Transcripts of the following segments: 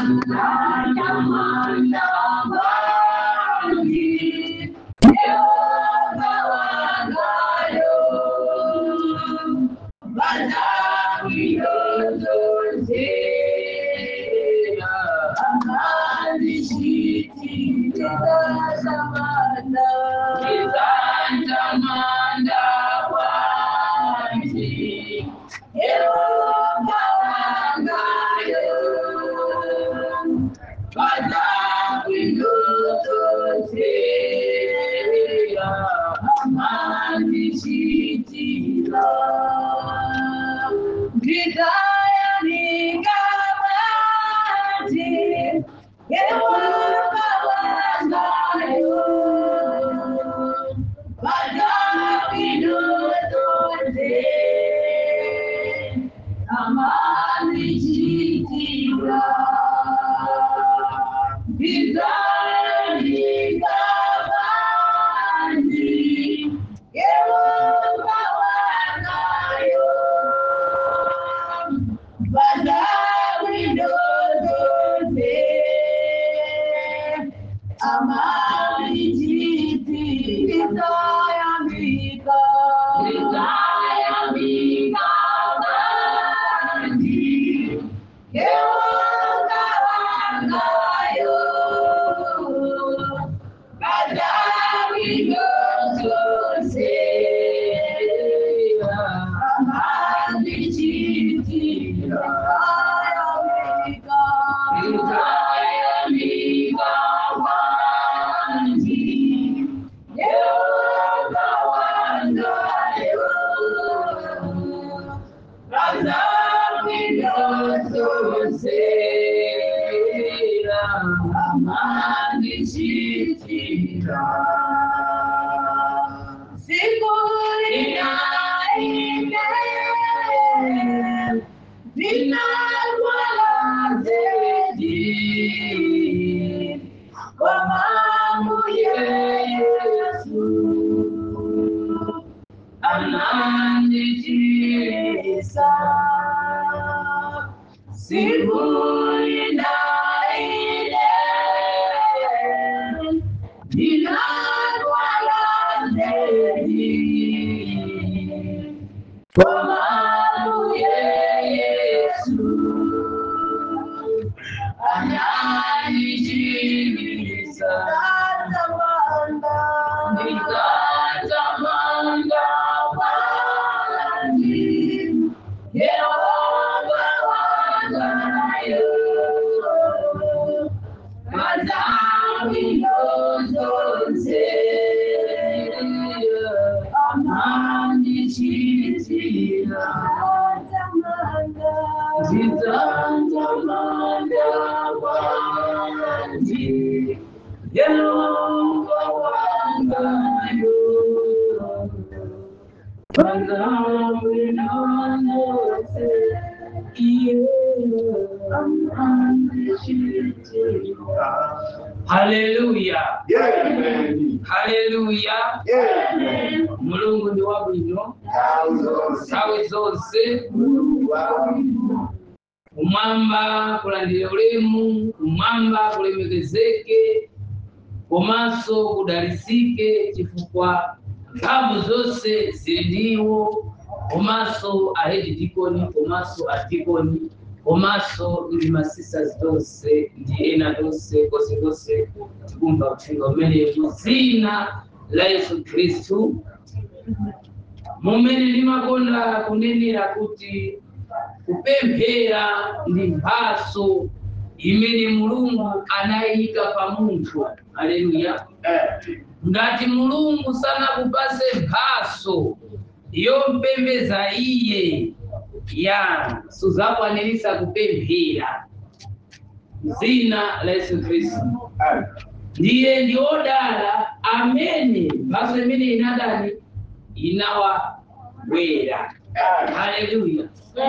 haleluya Amen. haleluya Amen. mulungu ndi wabwino Nthawi zonse. nthawi zonse Mulungu wabwino. kumwamba kulandire ulemu kumwamba kulemekezeke komanso kudalisike chifukwa mphamvu zonse zili ndiwo komanso ahedi dikoni komanso adikoni komanso ndi masisas tonse ndi ena tonse konse konse tikumva uthenga umene mu dzina la yesu khristu mumene limakonda kunenera kuti kupemphera ndi mphaso imene mulungu anayika pa munthu aleluya Amen. ngati mulungu sanakupase mphaso yompembeza iye ya suzakwanirisa kupemphera dzina la yesu khristu Amen. ndiye ndi odala amene mphaso imene inadani inawabwera Amen. haleluya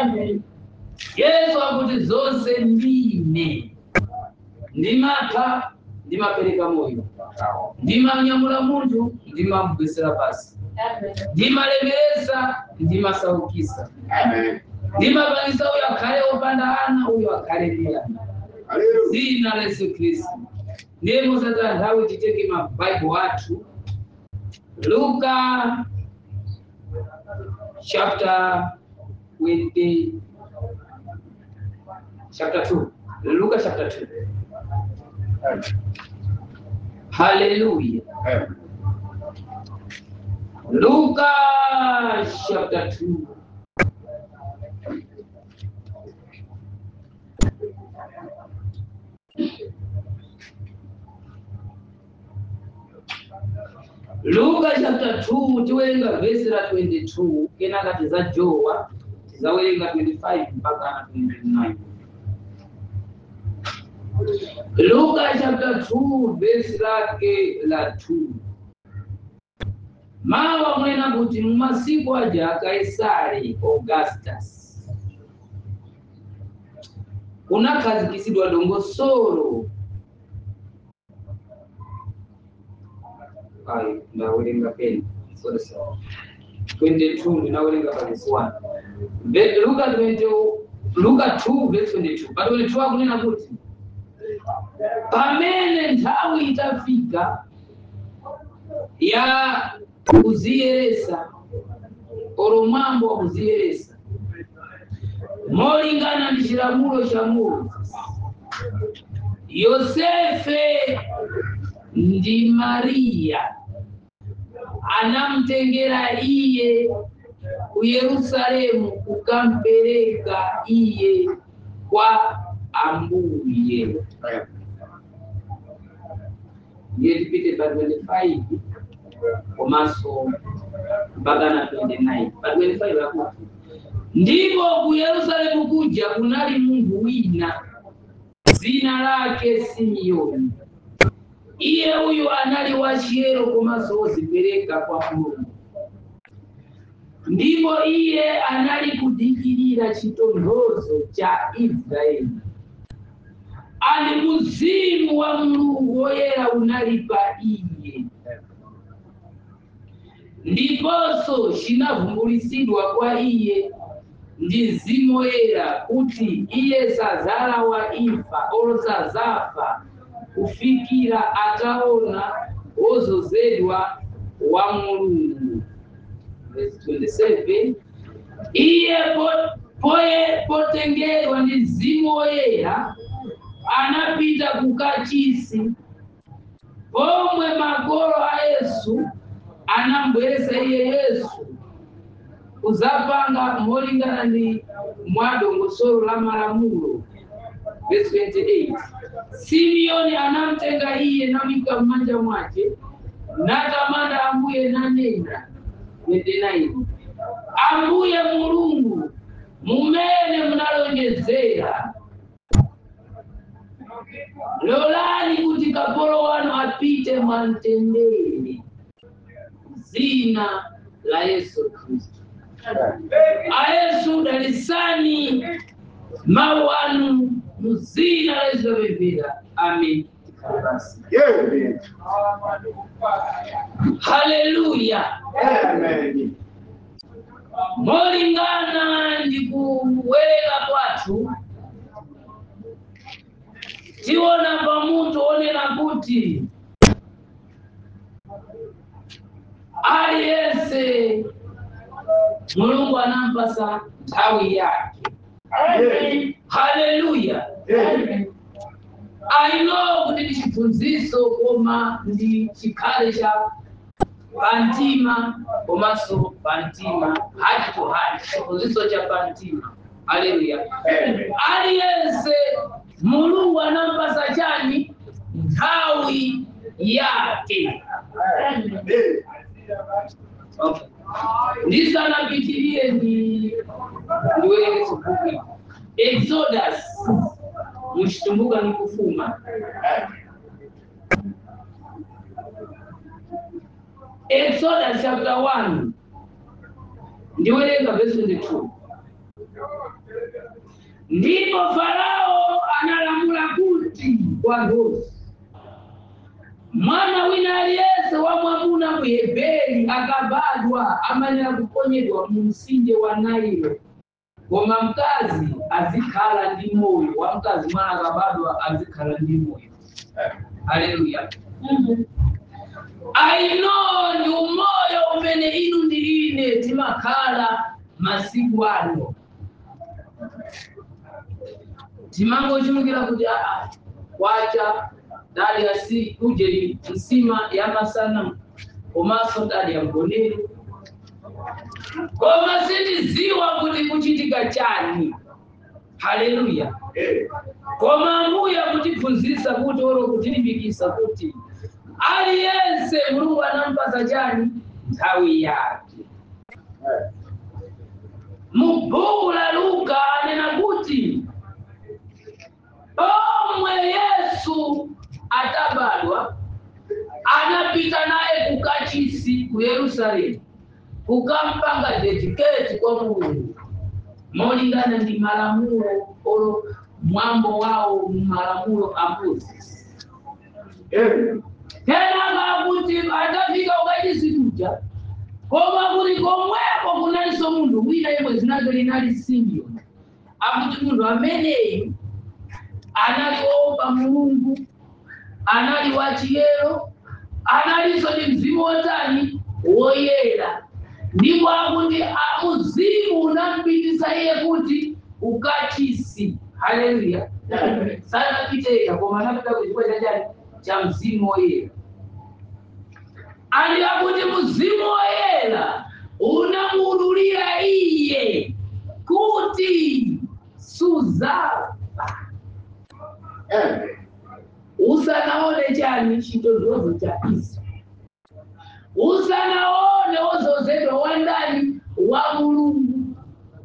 yesu akuti zonse ndine ndimapha ndimapereka moyo ndimanyamula munthu ndimamugwesera pasi ndimalemeresa ndimasaukisa Amen. ndimapangisa uyo akhale opanda ana uyo akhale ndi ana Haleluya. zina la yesu kristu ndimo sasa nthawi titenge mabaibo athu luka chapter 20 chapter 2 luka chapter 2 haleluya Amen. luka chapter 2 luka chapter 2 tiwerenga vhesi ra 22 kenaka tizajowa tizawerenga 25 mpaka na 29 luka chapter 2 vhesi rake la 2 mawa mwena kuti mumasiku aja kaisari augustus kunakhazikisidwa dongosolo Ai, ndawerenga peni sorry sorry 22 ndinawerenga pavesi 1 Ve- luka 20 luka 2 verse 22 but 22 akunena kuti pamene nthawi itafika ya kuziyeresa oro mwambo wa kuziyeresa molingana ndi chilamulo cha mulungu yosefe ndi mariya anamtengera iye ku yerusalemu kukampereka iye kwa ambuye Amen. ndiye tipite pa 25 komanso mpaka na 29 pa 25 yakuti ndipo ku yerusalemu kuja kunali munthu wina dzina lake simeoni iye uyu anali wachiyero komanso wozipereka kwa mulungu ndipo iye anali kudikirira chitonthozo cha israeli ali mzimu wa mulungu woyera unali pa iye ndiponso chinavumbulisidwa kwa iye ndi mzimu woyera kuti iye sazalawa imfa olo sazafa kufikira ataona wozozedwa wa mulungu Verse 27 iye po- poye potengerwa ndi mzimu woyera anapita kukachisi pomwe magolo a yesu anambweresa iye yesu kuzapanga molingana ndi mwadongosolo la malamulo verse 28 simeoni anamtenga iye namika m'manja mwake natamanda ambuye nanena 29 ambuye mulungu mumene munalonjezera lolani kuti kapolo wanu apite mwamtendere zina la yesu kristu ayesu dalisani mawu anu muzina la yesu lapemphera amen basi Amen. haleluya Amen. molingana ndi kuwerenga kwathu tiona pamutu onena kuti aliyense mulungu anampasa nthawi yake Amen. haleluya Amen. I know kuti ndi chiphunzitso koma ndi chikhale cha pantima komanso pantima heart to heart chiphunzitso cha pantima haleluya Amen. aliyense mulungu anampasa chani nthawi yake Amen. okay. ndisanapitirie ndi ndiwerenge chibuku exodus muchitumbuka ni kufuma exodus chapter 1 ndiwerenga verse 22 ndipo farao analamula kuti kwa ndosi mwana wina aliyense wa mwamuna muheberi akabadwa amanera kuponyedwa mu mtsinje wa nailo koma mkazi azikhala ndi moyo wa mkazi mwana akabadwa azikhala ndi moyo haleluya aino ndi umoyo umene inu ndi ine timakhala masiku ano timangochimukira kuti aa kwacha dali asi ujeri nsima yamasana komanso dali ya mgonero koma sindiziwa kuti kuchitika chani haleluya koma ambuye kutiphunzitsa kuti olo kutilimbikitsa kuti aliyense mulungu anampasa chani nthawi yake mubhuku la luka anena kuti omwe yesu atabadwa anapita naye kukachisi ku yerusalemu kukampanga dediketi kwa mulungu molingana ndi malamulo olo mwambo wawo mu malamulo a moses kenaka kuti atafika ukachisi kuja koma kuti komweko kunalinso munthu wina yemwe zinake linali simeoni akuti munthu ameneyu anali woopa mulungu anali wachiyero analinso ndi mzimu wotani woyera ndipo akuti a- uzimu unampitisa iye kuti ukachisi haleluya sanapiteka koma anapita kuchifukwa chachani cha mzimu woyera ali akuti mzimu woyera unamuudulira iye kuti suzafa usanaone chani chitozozo cha iso usanaone wozozedwa wa ndani wa mulungu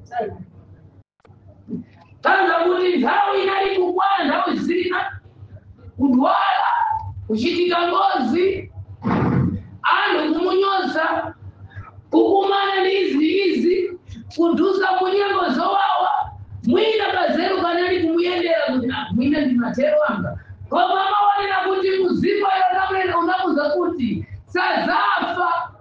tanza kuti nthawi inali kukwana nthawi zina kudwala kuchitika ngozi anthu kumunyoza kukumana ndi izi ndi izi kudusa kunyengo zowawa mwina kazeru kanali kumuyendera kuti "Ah, mwina ndi matero anga koma mawanena kuti mzimu ayonamene unamuza kuti sazafa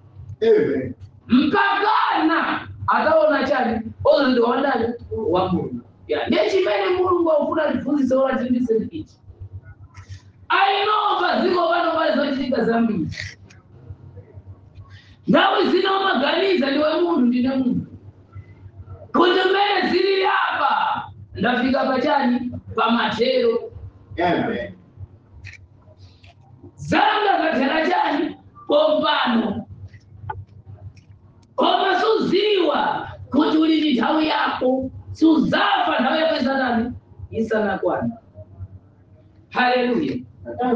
mpakana ataona chani ozo ndi wandani wa mulungu Ya, ndiye chimene mulungu akufuna tiphunzitse ola tilimbise ichi ainova ziko pano pali zochitika zambiri nthawi zina umaganiza ndiwe munthu ndine munthu kuti mmene zilili apa ndafika pachani pamatero zanga zathera chani pompano koma suziwa kuti uli ndi nthawi yako suzafa nthawi yako isanani isanakwana haleluya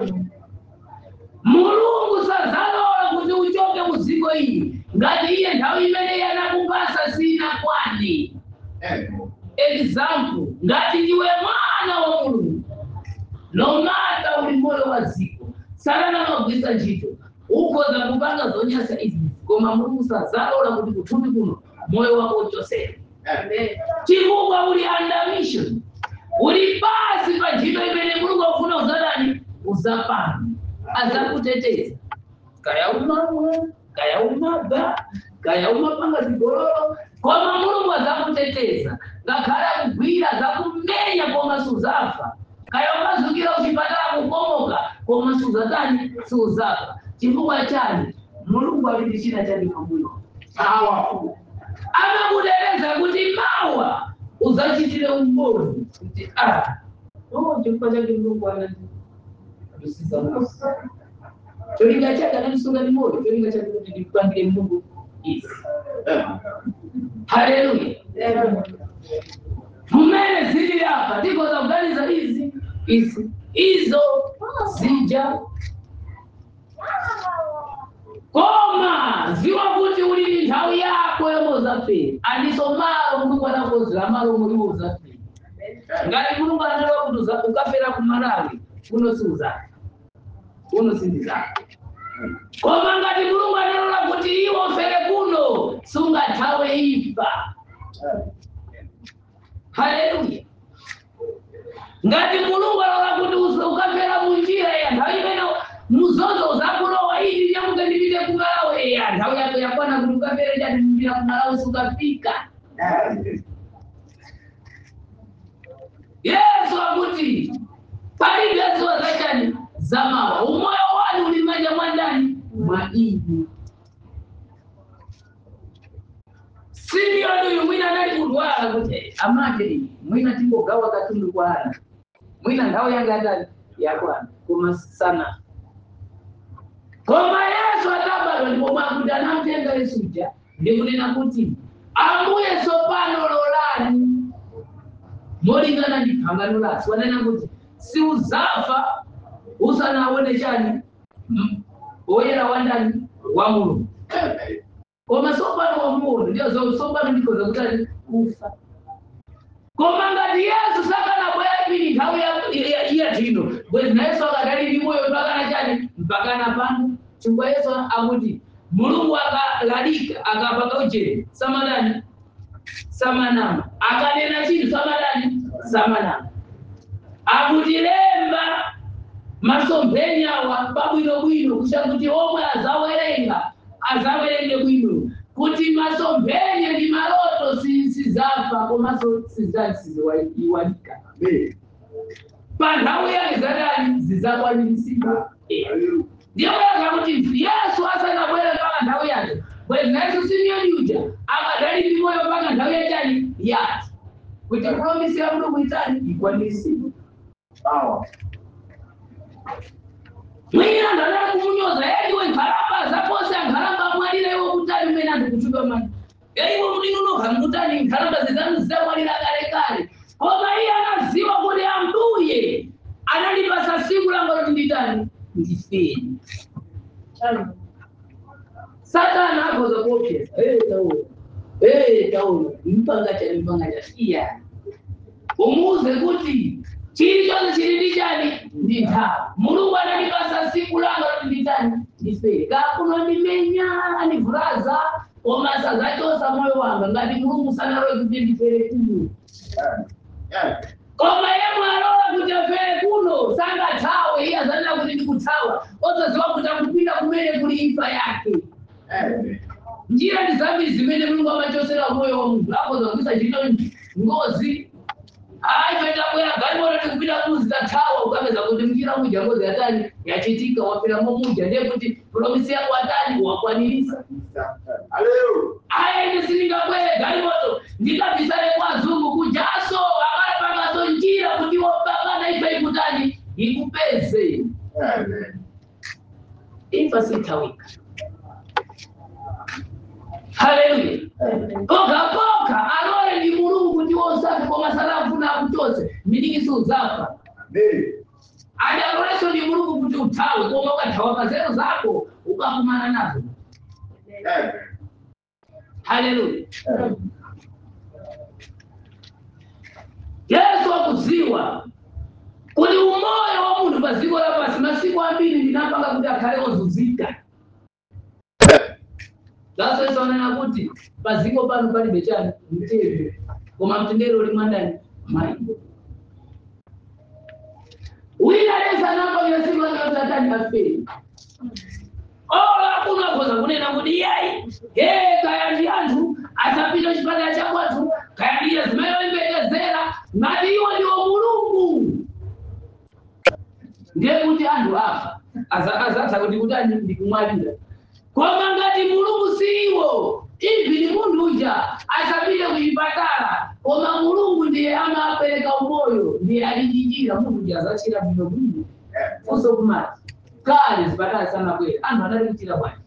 mulungu sazalola kuti uchoke mu dziko ili ngati iye nthawi imene yanakupasa sinakwani example ngati ndiwe mwana wa mulungu nomata uli moyo wa dziko sanana magwisa ntchito ukhoza kupanga zonyasa izi koma mulungu sazalola kuti kuthupi kuno moyo wako uchosere chifukwa uli under mission uli pasi pa ntchito imene mulungu akufuna uzadani uzapanga azakuteteza kaya umamwa kaya umaba kaya umapanga zigololo koma mulungu azakuteteza ngakhale akugwira azakumenya koma suzafa kaya umazukira uchipatala kukomoka koma suzatani suzafa chifukwa chani mulungu aliti china chake pamwino amakudeleza kuti mawa uzachitire umboni kuti ah no chifukwa chake mulungu anati kusiza Mose. cholinga chake ananisunga ni moyo cholinga chake kuti ndikupangire mungu izi haleluya mumene zili hapa ndiko za kuganiza izi izi izo zija koma ziwa kuti uli ndi nthawi yako yomwe uzafera andiso malo mulungu anakozera malo muliwo uzafera ngati mulungu analowa kuti uza- ukafera ku malawi kuno si uzafa kuno sindizaka koma ngati mulungu analola kuti iwo ufere kuno sungathawe imfa haleluya ngati mulungu alola kuti usa- ukafera munjira ya nthawi imene muzozo uzakulowa ili nyamuke ndipite kumalawi ya nthawi yako yakwana kuti ukafere chati munjira kumalawi sukafika yesu akuti palibe zuwa zachani zamawa umoyo wanu ulimaja mwandani mwa ini simioni uyu mwina anali kudwala kuti amake mwina timbogawa katundu kwa ana mwina nthawi yanga atali yakwana koma sana koma yesu atabadwa ndipo mwakuti anamtenga yesuja ndikunena kuti ambuye tsopano lolani molingana ndi phangano lasi wanena kuti siuzafa usanaone chani M- woyera wandani wa mulungu koma tsopano wa munthu ndiyo zo- tsopano ndikoza kutani kufa koma ngati yesu sakanabwera pili nthawi ya- ya- iya tino bwezi na yesu akadali ndi moyo mpakana chani mpakana pano chifukwa yesu akuti mulungu akalalika akapaka ujeni samadani samanama akanena chinthu samadani samanama akuti lemba masomphenya awa pabwinobwino kusha kuti omwe azawerenga azawerenge bwino kuti masomphenya ndi maloto si- sizafa komanso sizaiwalika pa nthawi yake zadani zizakwanirisika ndiyo yaza kuti yesu asanabwere mpaka nthawi yake bwezi na yesu simiyoni uja akadali ndi moyo mpaka nthawi yachani yake kuti promisi ya mulungu itani ikwanirisike mwina ndadala kumunyoza yaiwe nkhalamba zapose ankhalamba amwalira iwo kutali umene anthu kuchuka mani yaiwe mlinonoka mkutani nkhalamba zizanu zidamwalira kalekale koma iye anaziwa kuti ambuye analipasa siku langoloti nditani ndifeni satana akhoza kuopseza hey, taona hey, taona mpanga cha mpanga cha iya umuze kuti chilichonse chili ndi chani ndi nthawi mulungu analipasa siku langa kuti nditani ndifere kakunondimenya andivulaza koma sazachosa moyo wanga ngati mulungu sanalowe kuti ndifere kuno koma yemwe alola kuti afere kuno sangathawe iye azanena kuti ndikuthawa osaziwa kuti akupita kumene kuli imfa yake njira ndi zambiri zimene mulungu amachosera moyo wa munthu akhoza kuisa chito ngozi aipeta bwera galimoto tikupita kuzi tathawa ukapeza kuti mchira muja ngozi yatani yachitika wapiramo muja ndiye kuti promisi yako atani wakwanirisa aya ine silingabwere galimoto ndikabisale kwa zungu kujaso akalapangaso njira kuti wopakana ife ikutani ikupeze imfa sithawika haleluya poka poka alole ndi mulungu ndi wosafi koma salafuna akuchose miliki uzafa ali aloleso ndi mulungu kuti uthawe koma ukathawa pazero zako ukakumana nazo haleluya yesu akudziwa kuti umoyo wa munthu pa dziko lapansi masiku ambiri ndinapanga kuti akhale ozunzika Sasa Yesu anena kuti paziko pano palibe chani mtendere koma mtendere uli mwandani mai wina lesa napangira siku lake utatani aferi ola kunakoza kunena kuti yayi he kaya ndi anthu asapita chipatala cha kwathu kaya ndiye zimayembekeza ngati iwo ndiwo mulungu ndiye kuti anthu afa Aza- azatha kuti kutani ndikumwalira koma ngati mulungu siwo ivi ni munthu uja asapite kuchipatala koma mulungu ndiye amapereka umoyo ndiye alijijira munthu uja azachira bwino bwino funso kumati kale zipatala sanabwera anthu anali kuchira bwanji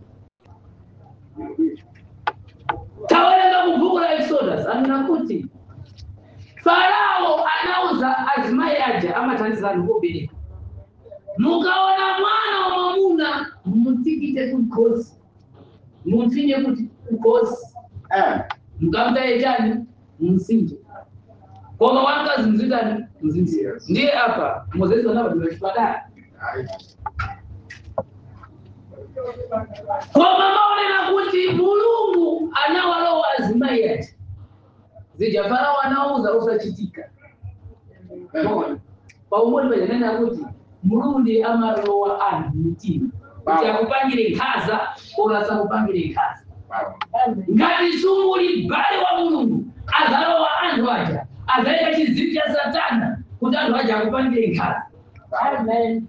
tawerenga mubhuku la exodus anena kuti farao anauza azimayi aja amathandiza anthu kobereka mukaona mwana wa mwamuna mumutsikite kukhosi mumfinye kuti kukhosi mukamutaye chani mumsinje koma wamkazi mzitani mzinzira ndiye apa mozesi anapatira chipatala koma maonena kuti mulungu anawalowa azimayi ati zija farao anauza usachitika Mona. paumoni pajanena kuti mulungu ndiye amalowa anthu mtima kuti akupangire nkhaza koma asakupangire nkhaza ngati sumuli m'bale wa mulungu azalowa anthu aja azayika chizimu cha satana kuti anthu aja akupangire nkhala Amen.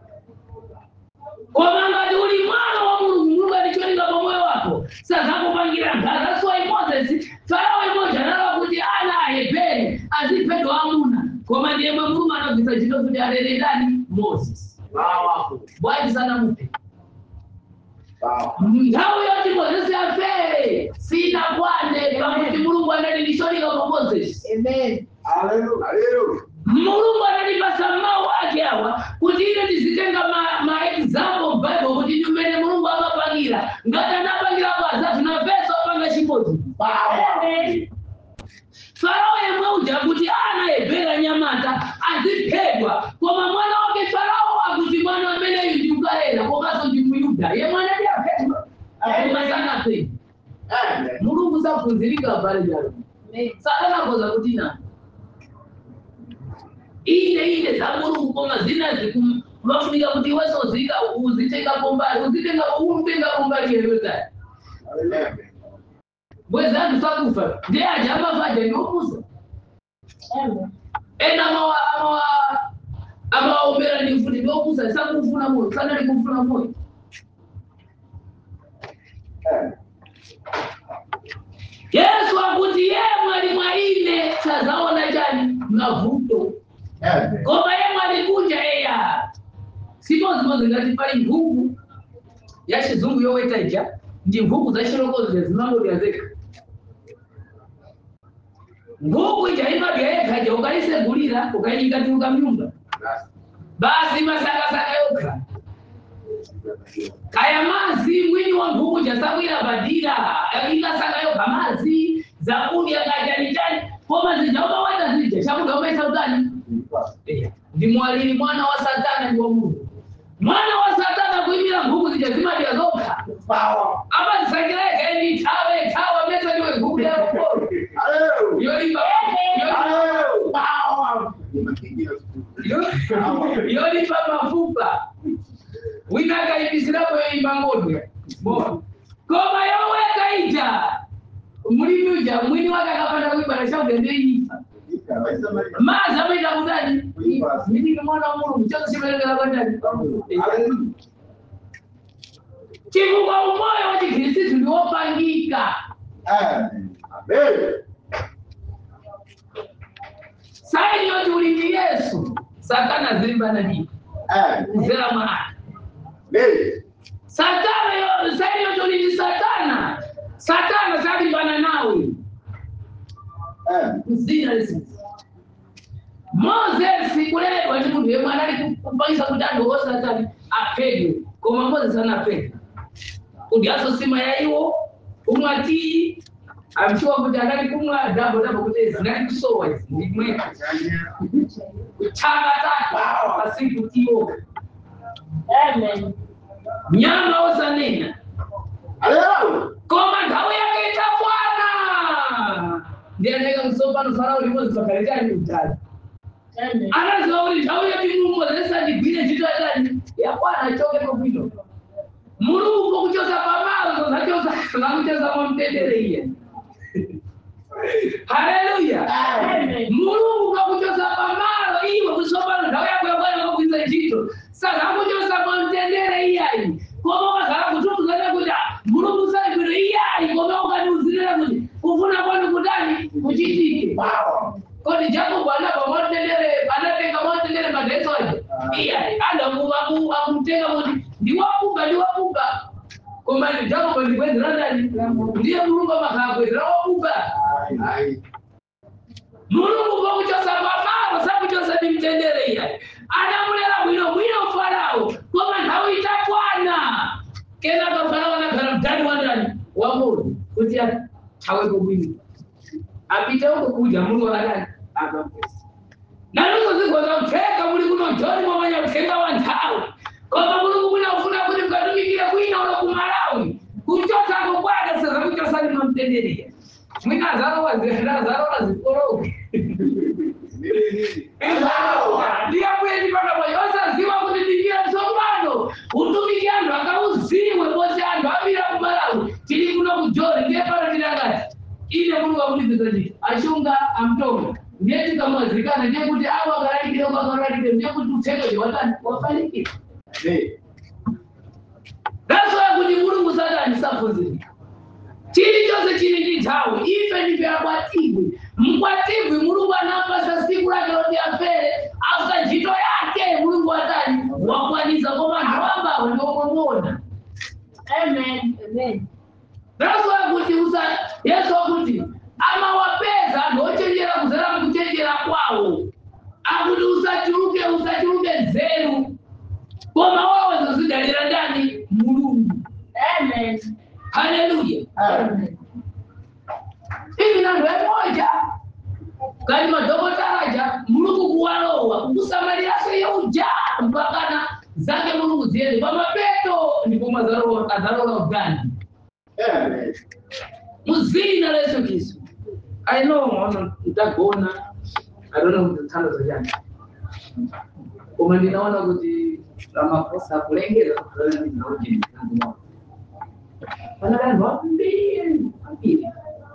koma ngati uli mwana wa mulungu mulungu aticholinga pa moyo wako sazakupangira nkhala that's why moses farao imodzi analowa kuti ana ahebere aziphedwa amuna koma ndiye mwe mulungu anagwisa ntchito kuti alere ndani moses Powerful. bwanji sanamupe Powerful. nthawi yoti mozesi afere sinakwane pakuti mulungu anali ndicholinga kwa moses Amen. Hallelujah. Hallelujah. mulungu anandipasa mawu ake awa kuti ine ndizitenga ma, ma example bible kuti ndimene mulungu amapangira ngati anapangira kwaza tunapesa opanga chimodzi Amen. farao yemwe uja kuti ana ebhera nyamata aziphedwa koma mwana wake farao akuti mwana ameneyu ndi ukalera komanso ndi muyuda yemwe anati aphedwa koma sanaphedwa Amen. mulungu saphunzirika pale jalo Amen. sakanakoza kuti na ine ine za mulungu koma zinazi vafunika kuti iweso uzika uzitengapo mbali uzitenga umtengapo mbali yerozari Hallelujah. bwezantu sakufa ndiye aja amavaja ndiopusa Amen. ena amawa amawa amawaombera ndi mfuti ndiopusa sakufuna moyo sanali kufuna moyo Amen. yesu akuti ye mwali mwa ine sazaona chani mavuto Amen. koma ye mwalikuja eya simozimozi ngati pali nkhuku ya chizungu yoweta ija ndi nkhuku za chilokozo zinangolira zekha nkhuku ija imadya yekha ija ukaisegulira ukayikatuluka mnyumba basi masakasaka yokha kaya mazi mwini wa nkhuku ija sakwira badira ikasaka yokha mazi zakudya kajani chani koma zija ukawata zija chakudya umaisa utani Eya, ndi mwalili mwana wa satana ndi wa mulungu mwana wa satana kuimira nkhuku zija zimadya zokha Power. apa zisakireke ni thawe thawa mesa ndiwe nkhuku yakokolo Hallelujah. yolimba Hallelujah. Power. yo- yolimba mafupa wina akaibisirapo yoimba ngodwe Bo. koma yoweka ija mulimi uja mwini wake akapanda kuibala chakudya ndeyifa mazi amaita kudani milimi mwana wa mulungu chose chimerekera kwandani Hallelujah. chifukwa umoyo wa chikhristu ndiwopangika Amen. Amen. saini yoti uli ndi yesu satana zilimbana ndi Amen. kuzera mwana Amen. satana yo saini yoti uli ndi satana satana zalimbana nawe Amen. kuzina lisinzi mozesi kuledwa ndi munthu yemwe anali kupangisa kuti anthu osatani aphedwe koma mozesi anaphedwa kuti asosima ya iwo umwati amchiwa kuti anali kumwa dabo dabo kuti zinali kusowa izi ndimwe kuchanga tatu pasiku tiwo Amen. nyama osanena Hallelujah. koma nthawi yake itafwana ndi anayika msopano farao limodzi pakalekani utali Amen. anaziwa kuti nthawi yoti mumozesa ndigwire ntchito yakani yakwana achokeko bwino mulungu kuchosa pamalo zachosa zakuchosa mwamtendere iye haleluya Amen. mulungu kakuchosa pamalo iwe kusopano nthawi yako yakwana kakugwiza ntchito sakakuchosa mwamtendere iyayi koma ukakhala kutumuzana kuti ah, mulungu saibwino iyayi koma ukatiuzirira kuti kufuna kwanu kutani kuchitike Power. kodi jacob anapa mwatendere anatenga mwatendere magetsi aje iyayi akumtenga kuti ndiwakuba ndiwakuba koma ndi jacob ndikwezera ndani ndiye mulungu amakhala kwezera wakuba Aye. mulungu kwakuchosa pamalo sakuchosa ndi mtendere iyayi anamulera bwino bwino farao koma nthawi itakwana kenaka farao anakhala mdani wa ndani wa mulungu kuti athawepo bwino apite uko kuja mulungu akadani akampesa nanuso zigona kutheka muli kuno joni mwamanya kuthenga wa nthawi koma mulungu mwina ufuna kuti mkatumikire kwina ulo kumalawi kuchosako kwake seza kuchosani mwamtenderera mwina azarowa azarowa zikoloke ndiyabwezi pakamoyo osaziwa kuti ndinjira tsopano utumiki anthu akauziwe pose anthu amira kumalawi tili kuno kujoni ndiye pano tilangati ine mulungu akutizeza chiti achunga amtonga ndiye tikamwazikana ndiye kuti awo akalalika kwakararire ndiye kuti uthenga watani wafanikira Amen. ndasoya kuti mulungu satani saphunzirika chilichonse chili ndi nthawi ife ndife akwatibwi mkwatibwi mulungu anampasa siku lake loti afere after ntchito yake mulungu watani wakwanisa koma anthu ambawo ndiokomona Amen. Amen. ndasoya kuti usa yesu akuti amawapeza anthu ochenjera kuzera mkuchenjera kwawo akuti usachuluke usachuluke nzeru koma wawo zozidalira ndani mulungu Amen. haleluya Amen. hivi nandu emoja kali madhokotaraja mulungu kuwalowa kukusamalirase yeuja mpakana zake mulungu ziende pamapeto ndipo azalola ugandi Amen. muzina la yesu kristu i know ono ndagona i don't know kuti thandazo chani koma ndinaona kuti ramaposa akulengeza pana vanhu vambiri vambiri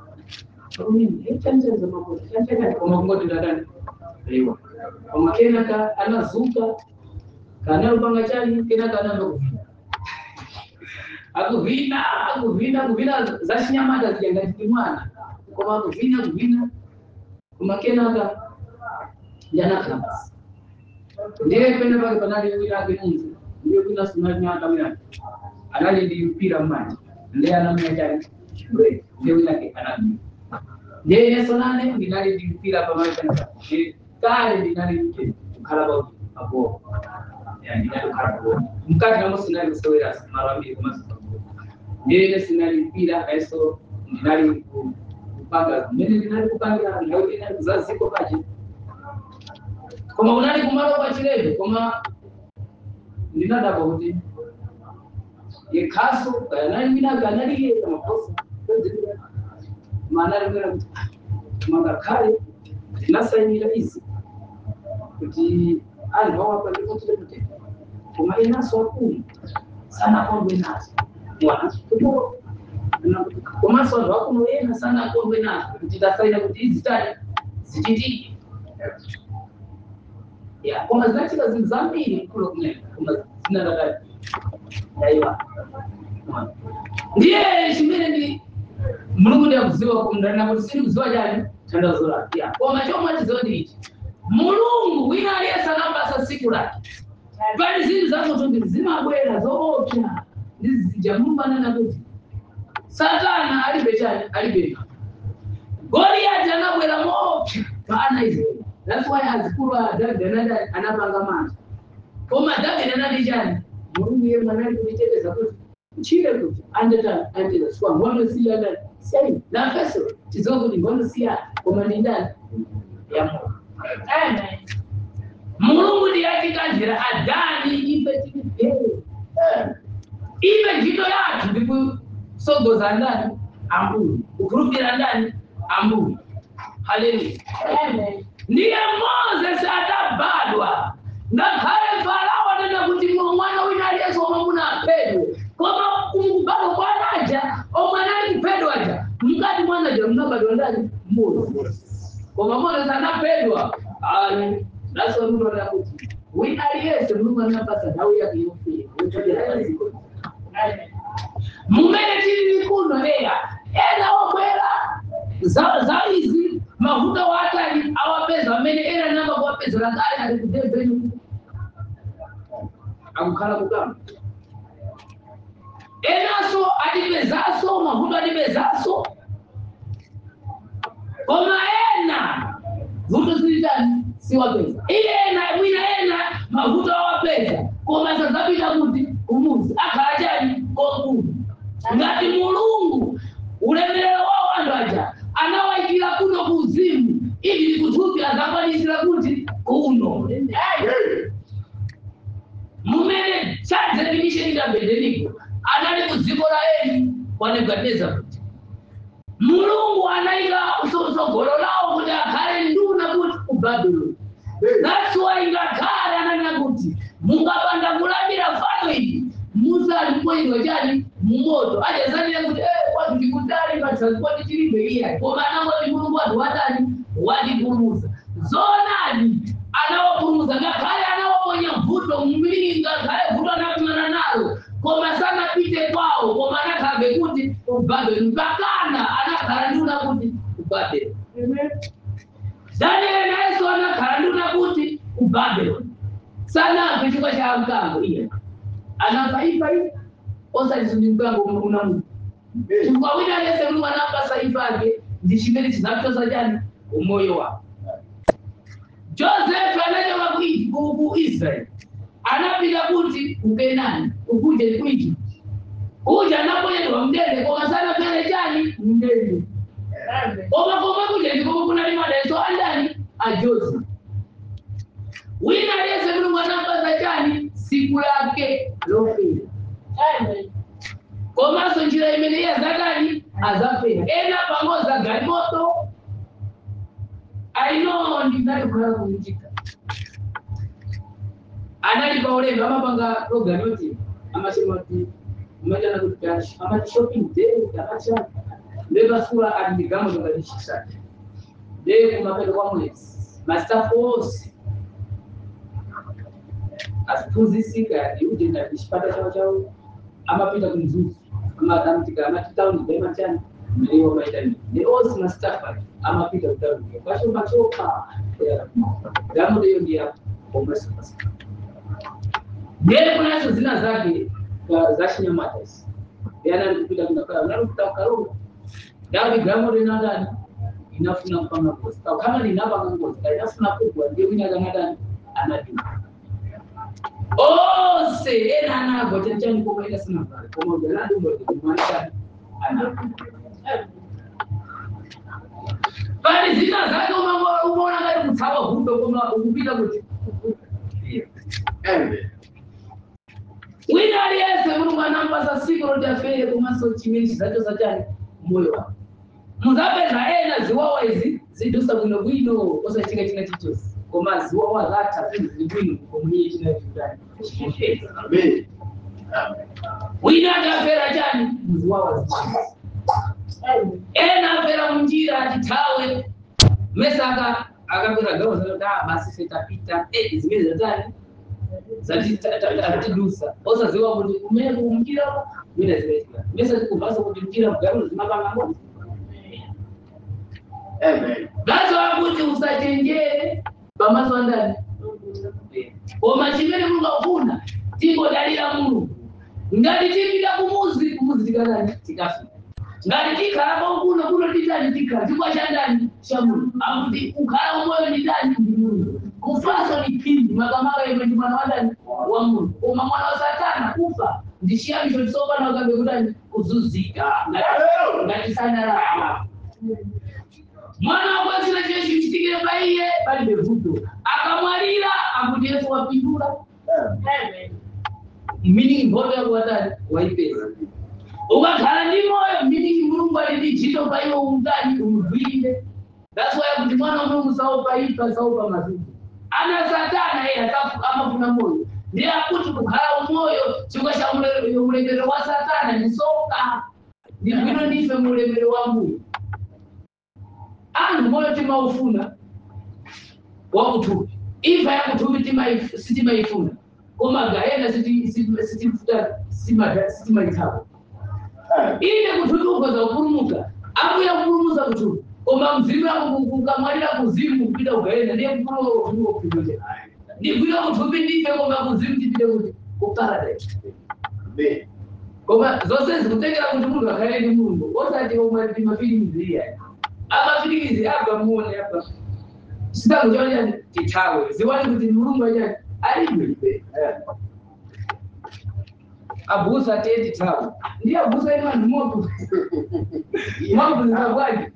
koma kungoti ndadani aiwa koma kenaka anazuka kana lupanga chani kenaka anaamba kuvhina akuvhina akuvhina kuvhina zachinyamata zichangatiti mwana koma akuvhina kuvhina koma kenaka ndanakhala basi ndiye pene pake panali wina ake munzi ndiye kwina sunanyaakamira anali ndi mpira mmanja ndiye anamenya chani ndiye wina ake anamenya ndiye yeso nane ndinali ndi mpira pamali panisa kale ndinali mte kukhala pa paboo ndinali kukhala paboo mkati namo sinali kusewera mara ambiri komanso paboo ndiye sinali mpira ayeso ndinali ku- kupanga mmene ndinali kupangira nthawi ndinali kuzaziko pache koma unali kumalo kwa chilebe koma ndinadaba kuti yekhaso kanali winaga analiye kamaposa maana limwera kuti mangakhale ndinasayinira izi kuti anthu awapa ndikotire mutenda koma inaso akulu sanakondwe nazo mwana kuto komanso anthu akuno ena sanakondwe nazo kuti tasayina kuti izi tani zichitike ya koma zinachita zinthu zambiri kulo kumene koma zinadadali daiwa ndiye chimene ndi mulungu ndiyakuziwa kumndana kuti sindikuziwa chani tandazo lake ya koma chomwe chiziwa ndi ichi mulungu wina aliyense anapasa siku lake pali zinthu zakutumbiri zimabwera zoopsa ndizija mulungu anena kuti satana alibe chani alibe goliyati anabwera moopsa pa ana israeli that's why azikulu a davide anada anapanga manja koma davide anati chani mulungu iye mwanali kuniteteza kuti uchile kuti andetani andeta swa ngono siya ndani sei na feso tizowa kuti ngono siya koma ndi ndani ya mulungu Amen. mulungu ndiyatikandira adani ife tilipere ive ntchito yathu ndikusogoza ndani ambuye kukhulupirira ndani ambuye haleluya Amen. ndiye moses atabadwa ngakhale farao anena kuti mwe mwana wina aliyense omwe munaphedwe koma kumubadwa kwanaja omwe anali kuphedwaja mkati mwanaja munabadwa ndani mmozi koma moses anaphedwa ali naso mtu anena kuti wina aliyense mulungu anapasa nthawi yake yofika Amen. mumene tili kuno eya ena obwera za za izi mavuto watali awapeza amene ena namba kuwapeza lakale ali kudebeni akukhala kugamba enaso atipezaso mavuto atipezaso koma ena vuto zilitani siwapeza iye ena wina ena mavuto awapeza koma sazapita kuti kumuzi akhala chani kokulu ngati mulungu ulemerero wawo anthu aja anawayikira kuno kuuzimu ili likuthupi azakwanisira kuti kuno mumene chadefinition ikabedeniko anali ku dziko la eni kwa nebukadineza kuti mulungu anayika tsogolo lawo kuti akhale nduna kuti ku babuloni that's why ngakhale ananena kuti mungapanda kulambira fano ili musali mpoyidwa chani mumoto achazanire kuti eh, kwatu ndikutali patranspoti chilibe iya koma anangoti mulungu wati watani watipulumusa zonani anawapulumuza ngakhale anawaponya mvuto mumlingi ngakhale vuto anakumana nalo koma sanapite kwawo koma anakhambe kuti ubabeli mpakana anakhala nduna kuti ubabeli danieli nayenso anakhala nduna kuti ubabeloni sanamve chifukwa cha mkango iye anafa ifa ifa osati ndi mkango unamu chifukwa wina alese mulungu anapasa ifa ake ndi chimene chinapyoza chani umoyo wako josefu anachoka ku- ku ku israeli anapita kuti kukenani ukuje ku egypt uja anaponyedwa mndende koma sanapere chani mndende koma koma kuja ndikoma kunali madeso andani a joseph wina aliyese mulungu anapasa chani siku lake lofera komanso njira imene iye azadani azafera ena pamodzi agalimoto aino ndinalikuhala kuitika analipa ulendo amapanga program yoti amasema kuti umachana kuti kashi amati shopping day akacha ndevasula ati ndigamo tongatichishati de kumapeto kwa mwezi mastafu ose asiphunzisika iujenda chipata chawo chawo amapita kumzuzu amatamtika amatitauni daimachani mliwo maitani ne osi mastafu ake amapita kutauni kwasho machoka gamo leyo ndiya omwesipasa Ndiye kunazo zina zake za- za Shinyamata hizi. Yana kupita kuna kala, unakuta karunga. Davi gamo lina ndani inafuna mpanga ngozi. Kwa kama linapa ngozi, kama inafuna kubwa ndio wina kama ndani anajua. Ose ena anago chanchani kwa kaida sana pale. Kwa moja na ndio ndio kumaanisha anago. Bali zina zake umeona umeona kama kutawa huko kama ukupita kuti. Amen. wina aliyese mulungu anampasa siku loti afere komanso chimene chizacho zachani moyo wake muzapeza ena ziwawa izi zidusa bwinobwino osachika china chichonse koma ziwawa zatha zinthu zili bwino komuniye china chitani Amen. Amen. wina atafera chani muziwawa zichisi ena afera munjira atithawe mesaka akapera gawo zanota basi fetapita eh, zimene zatani zatidusa osaziwa kuti kumene kumkira mina zimetika mesa zikuvasa kuti mkira mgarulo zimapanga ngozi Amen. gazowa kuti usachenjere pamaso andani koma chimene mulungu akufuna tingodalira mulungu ngati tipita kumuzi kumuzi tikanani tikafika ngati tikhala kuno kuno titani tikhala chikwa cha ndani cha mulungu akuti kukhala umoyo ndi ndani ndi mulungu kufaso ni phindi makamaka iwe ndi mwana wa ndani wa mulungu koma mwana wa satana kufa ndi chiyamisho chisopana ukambe kutani kuzunzika ngati- ngati sanalama mwana wakwazira chechi chitikire paiye palibe vuto akamwalira akuti yesu wapindula meaning mboto yakuwatani waipeza ukakhala ndi moyo meaning mulungu ali ndi ntchito pa iwe umtani umugwirire that's why kuti mwana wa mulungu saopa ipa saopa mazungu ana satana iye akafu- amafuna moyo ndiye akuti kukhala umoyo chifukwa cha ule- ulemerero wa satana ni soka ndi bwino ndife mu ulemerero wa mbuyo anthu moyo timaufuna wakutupi imfa yakutupi timaif- sitimaifuna koma gayena sitimaithawa ine kutupi ukoza kupulumuka akuya kupulumuza kutupi koma mzimu yako kukamwalira kuzimu kupita kugayena ndiye kupulumuka kutupi kupita ndigwira kutupi ndife koma kuzimu tipite kuti ku paradise Amen. koma zonse zikutengera kuti munthu akhale ndi mulungu osati omwe ndi mafilimuzi iya amafilimuzi apa muone apa chitango chonani tithawe ziwani kuti mulungu achani alibe abusa tiye tithawe ndiye abusa ima ndi moto mwabuzisa bwaji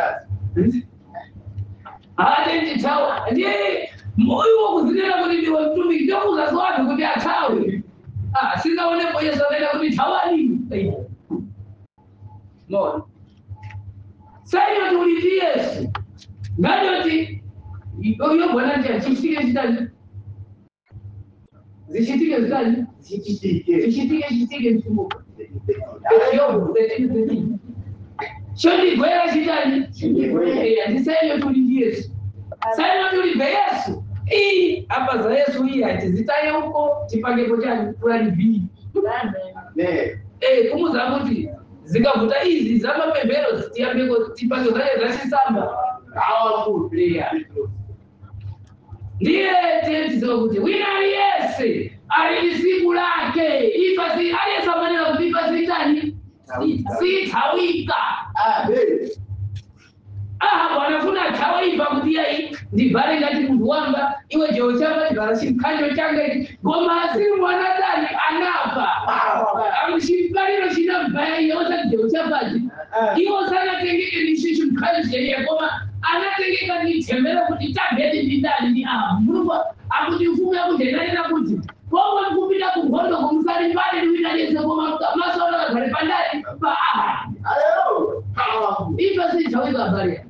ate tithawe ndiye moyo wakuzinena kuti ndiwe mtumiki ndokuzazi wanu kuti athawe Ah, singaonepo yesu anaenda kuti thawani mona saino tiuliti yesu nganyoti iyo bwana ndia chichitike chitani zichitike zitani zichitike zichitike msumbuka chondigwera chitani Chondigwera. ndisaino tuliti yesu saino tulibe yesu hii hapa za yesu hii atizitaye huko chipangepo chani fulani vii Amen. Amen. Eh, kumuza kuti zikavuta izi zamapemphero tiyambeko tipange zaye zachisamba awakuleya ndiye tetiziwa kuti wina aliyese ali ndi siku lake ifa si aliyese amanena kuti ifa sitani sithawika Amen. aha bwanafuna thawaiva kuti yayi ndivhale ngati munthu wamba iwe jewo chamba chivala chimkhanjo changa ichi ngoma asiri mwanadani anafa chimkaliro chinabhaya iye osati jewo chapachi iwo sanatengeke ndishi chimkhanjo cheniye koma anatengeka ndithembera kuti tabheti ndindani ndi aha mulungu akuti mfumu yakundenanena kuti pomwe mkupita kunkhondo kumusali mbali liwina lese koma masono akhale pandani pa aha Hallelujah. Powerful. ifa sithawika bhariya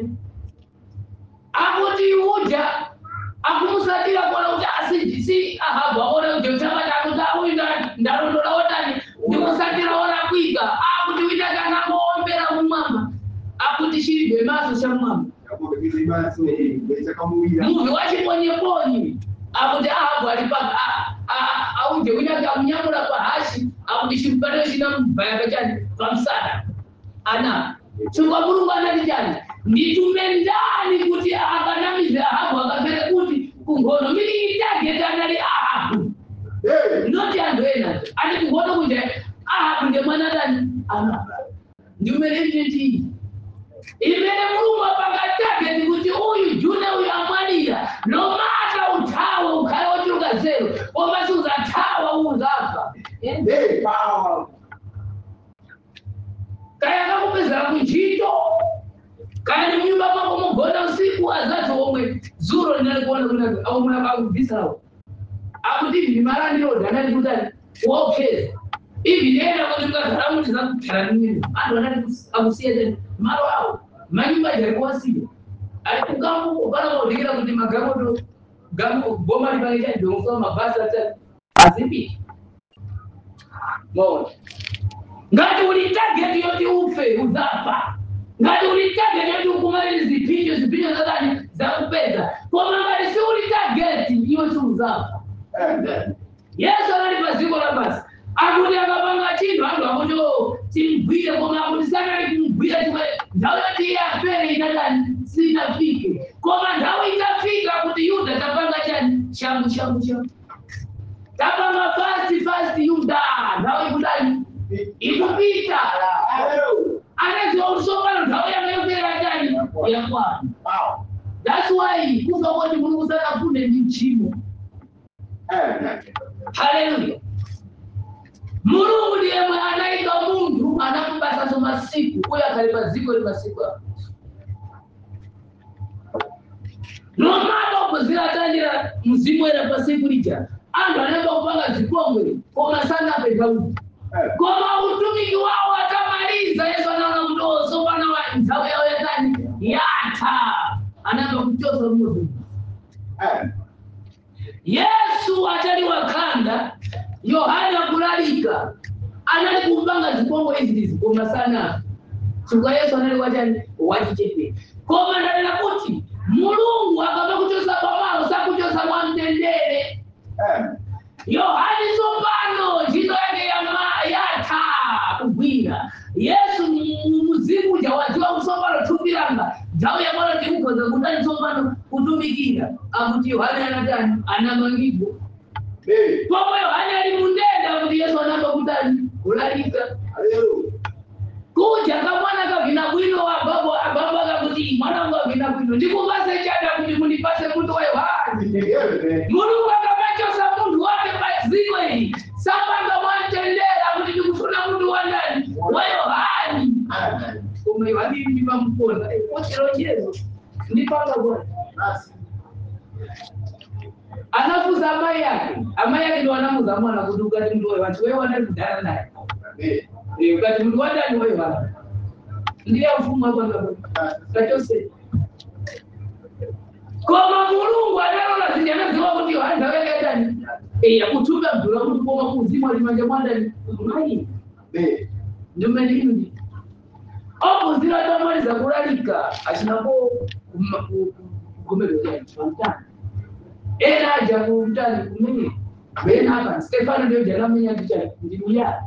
akuti uja akumusatira kuona kuti asijisi ahabwa aona kuti uchakati akuti auyu ndalondola otani ndikusatira ora kwika akuti uita kana moombera mumwamba akuti chilibe maso cha mwamba Yakobo kizibaso hii. Besa kamuira. muvi wachiponyeponye akuti ahabwa alipanga auje uita kamunyamula kwa hashi akuti chimupaniro chinamubhaya kachani pamsana ana chingwa mulungu anati chani nditume ndani kuti akanamize ahabu akapere kuti kungono miliitageti anali ahabu Hey. noti anthu ena ati kungono kunja ahabu nge mwana dani ana ndimene nditi imene mulungu apanga tageti kuti uyu juna uyu amwalira nomata uthawe ukhale wochuluka zero koma siuzathawa uzafa Hey. Powerful. kaya kakupezera kuntchito kaya ni mnyumba mwako mugona usiku azati omwe zuro linalikuona kuti aumwe akakubvisawo akuti ivi malandiro dhanati kutani wokeza ivi ndiyenda kuti mukagara muti zakutara nimwino antu anati akusiya tani malo awo manyumba aja alikuwasiya ali kugambo kana kodikira kuti magamoto gambo goma lipange chadhongosowa mabhasi atani azipita mona ngati uli target yoti ufe uzafa ngati uli target yoti ukumalire zipinjo zipinjo zakani zakupedza koma ngati si uli target iwe si uzafa Amen. yesu anali pa dziko lapansi akuti akapanga chinthu anthu akuti "Oh, timgwire koma akuti sanali kumgwira chimwe nthawi yoti iye afere inatani sinafike koma nthawi itafika kuti yuda tapanga chani changu changu changu tapanga fast fast yuda nthawi ikudani ikupita Hallelujah. anaziwa usopano nthawi yakayopera chani yakwana Power. thats why kufa kwati mulungu sanafune ndi mchimo Amen. haleluya mulungu ndiye mwe anaika munthu anamubasaso masiku uyo akhale pa dziko li masiku ako nomata ubuzira atandira mzimu era pa siku lija anthu anayamba kupanga zipongwe koma sanape daudi Amen. koma utumiki wawo atamaliza yesu anaona kuti osopana wa nthawi yawo yatani yatha anayamba kuchosa munthu Amen. yesu atali wakanda yohana akulalika anali kumpanga zipongwe izizi koma sanafe chifukwa yesu anali wachani wachichepere koma ndanena kuti mulungu akaba kuchosa pamalo sakuchosa mwamtendere Amen. yohani tsopano ntchito yake yama- yatha kugwira yesu mu- muzimu uja wadziwa kusopano thumbiranga nthawi yamwana ndikukhoza kutani tsopano kutumikira akuti yohani anatani anamangidwa Amen. pomwe yohani ali mundenda kuti yesu anamba kutani kulalika Hallelujah. kuja kamwana kavina bwino ababo ababo akakuti mwana wangu avina bwino ndikupase chada kuti mundipase munthu wa yohani Amen. mulungu akamachosa munthu wake padziko ili sapanga mwamtendera kuti ndikufuna munthu wa ndani wa yohani Amen. koma yohani ndimamukona ocherochezo ndipanga bwana Basi. anafuza amai yake amai yake ndo anamuza mwana kuti ukati mndu wa yohani wewe wanali kudana naye Amen. Eh, ukati mndu wa ndani wa yohani ndiye mfumu wapanga bwana Basi. kachose koma mulungu analola ziti anaziwa kuti yohani ndaweketani yakutumba mdula kuti koma kuzimu alimanja mwandani mai Amen. ndimene inu ndi opuzira tamaliza kulalika acinapo kugomerera pamtani ena aja kuutani kumene wena apa stefano ndio janamenya ticha ndimuyani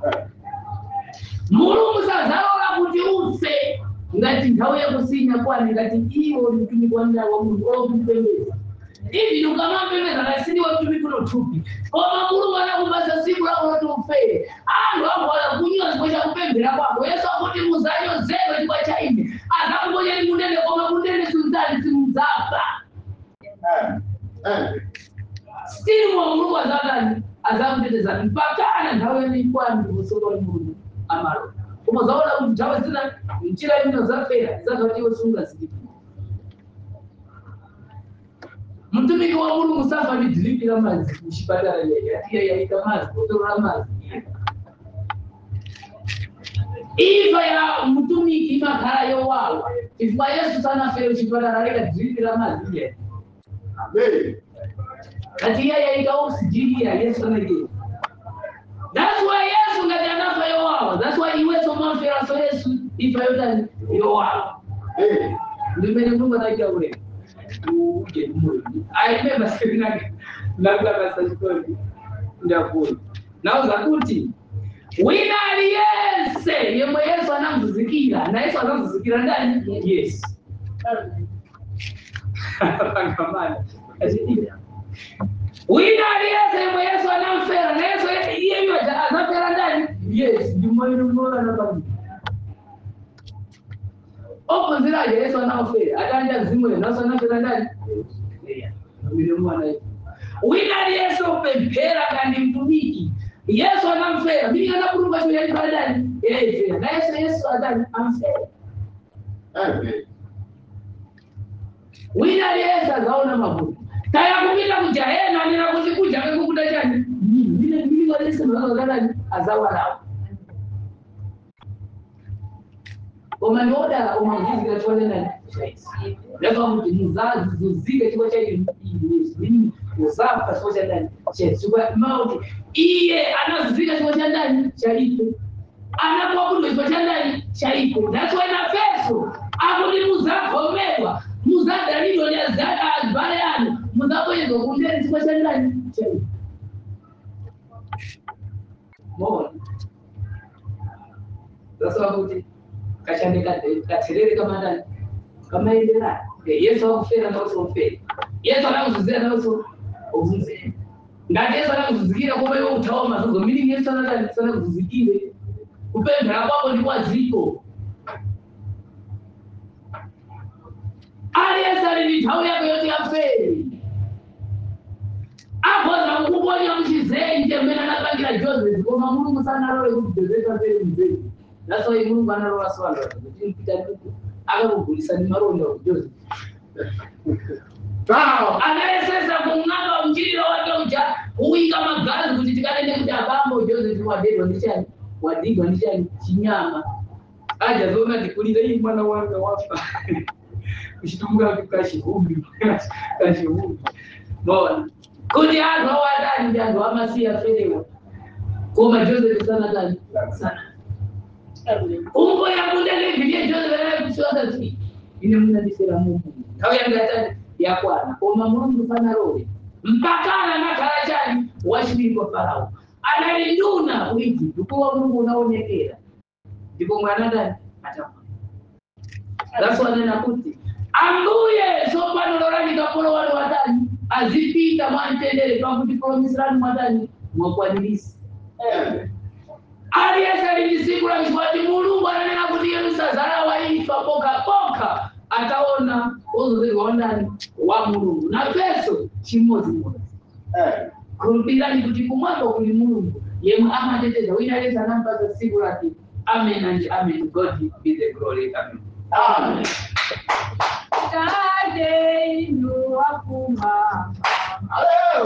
mulungu sazalola kuti ufe ngati nthawi yakusinya kwani ngati iwo ni mtumiki wa mdala wa mulungu olokupembeza ivi ukamapembeza kasindi wamtumiki unothupi koma mulungu anakupasa siku lako loti ufere anthu akuwala kunywa chikwa chakupembera kwako yesu akuti muzanyozedwe chikwa cha ine azakuponya ni munene koma munene simdzali simudzafa stili mwa mulungu azakani azakutetezani mpakana nthawi yanikwani kusoka ni mulungu amalo koma zaona kuti nthawi zina njira ino zafera zakatiwe sungazilipa mtumiki wa mulungu safa ni dhilipi la mazi muchipatala yeye yaika mazi botolo la mazi ifa ya mtumiki imakhala yowawa ifuma yesu sanafere muchipatala leka dhilipi la mazi iye kati iye yaika oxygen yesu anagera That's why Yesu ngati anafa yowawa. That's why iweso mafera so Yesu ifa yotani yowawa. Ndimene Mungu anaita ule. Uje moyo. I remember saying that labda basa story ndakuni. Nauza kuti wina aliyese yemwe Yesu anamvuzikira na Yesu anamvuzikira ndani? Yes. Pangamana. Azidira. wina aliyese yemwe yesu anamfera na yesu iyeyo anafera ndani yes ndimoinomora napani opunziraje yesu anamfera atanja zimwe naso anafera ndani milimwana wina aliyese upemphera kandi mtumiki yesu anamfera mimi anakurumba choyalipa ndani yeyefera na yesu yesu atani amfera wina aliyese akaona mavuto taya kupita kujahena nina kuzikuja kekukuta chani vile vilivyolesemaakanani azawalawo omandoda omavizika chonenani leva kuti muzazi zuzike chikwa chaiti uzafa chikwa cha ndani chechikwa mauti iye anazuzika chikwa cha ndani chalipo anakwakudwa chikwa cha ndani chalipo that's why na feso akuti muzavomedwa muzadalilo lyazabale ano muzapoyezwa kundeni chikwa cha ndani chalipo mona sasa kuti kashande katerere kama ndani kamaenderana yesu akufera nauso ufera yesu anakuzuzira nauso uzuzire ngati yesu anakuzuzikira koma iwe utawa mazuzo meaning yesu anatani sanakuzuzikire kupemphera kwako ndi kwa ziko aliyense ali ndi nthawi yake yoti afere akhoza kukuponya mchizenje mmene anapangira joseph koma mulungu sanalole kuti joseph afere mzee That's why Mungu analola swala kuti mpita ndipo akakugulisa ni maronda wa Joseph. Sawa, anayesesa kung'amba mjiro wake uja uwika magazi kuti tikanende kuti abambo Joseph wadedwa ndi chani wadigwa ndi chani chinyama aja zona tikulira hii mwana wanga wafa kuchitunga kashihumbi kashihumbi bona kuti anthu awadani ndi anthu amasiya ferewa koma Joseph sana tani sana umbo yakundele vile Joseph kusoza ti ine munandisera Mungu nthawi yanga yatani yakwana koma mulungu pana role mpakana nakhala chani wachipiri kwa farao analinduna ku Egypt kuwa mulungu unaonekera ndipo mwana ndani atafa that's why nena kuti ambuye tsopano lolani kapolo wale watani azipita mwamtendere pakuti promisirani mwatani mwakwanirisi aliyesalijisiku mshwati mulungu ananena kuti yelusazala waifa poka poka ataona uzuri wa ndani wa mulungu na peso chimodzimodzi khulupirani kuti kumwako kuli mulungu yemwe amateteza wina aliyense anampasa siku lake amen and amen god be the glory amen Amen. Tade inu wakuma. Hallelujah.